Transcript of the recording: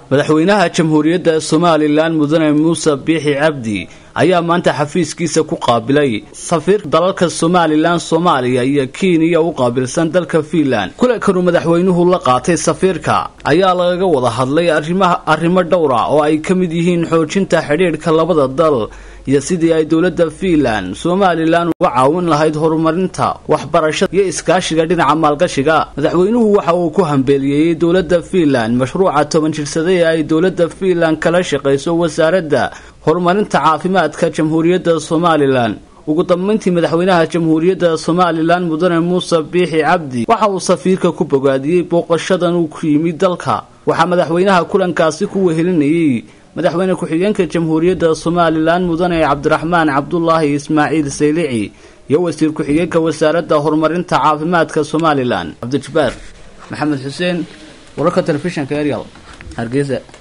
madaxweynaha jamhuuriyadda somalilan mudane muuse biixi cabdi ayaa maanta xafiiskiisa ku qaabilay safiirka dalalka somalilan soomaaliya iyo kenya u qaabilsan dalka fiinland kulankanuu madaxweynuhu la qaatay safiirka ayaa lagaga wada hadlay arrimo dhowra oo ay ka mid yihiin xoojinta xidhiidhka labada dal iyo sidii ay dowladda fiinland somalilan uga caawin lahayd horumarinta waxbarashada iyo iskaashiga dhinaca maalgashiga madaxweynuhu waxa uu ku hambeeliyeeyey dowladda fiinland mashruuca toban jirsada ee ay dowladda fiinland kala shaqayso wasaaradda horumarinta caafimaadka jamhuuriyadda somalilan ugu dambeyntii madaxweynaha jamhuuriyadda somalilan mudane muuse biixi cabdi waxa uu safiirka ku bogaadiyey booqashadan uu ku yimid dalka waxaa madaxweynaha kulankaasi ku wehelinayay madaxweyne ku-xigeenka jamhuuriyadda somalilan mudane cabdiraxmaan cabdulaahi ismaaciil saylici iyo wasiir ku-xigeenka wasaaradda horumarinta caafimaadka somalilan cabdijabbaar maxamed xuseen wararka telefishinka eryal hargeysa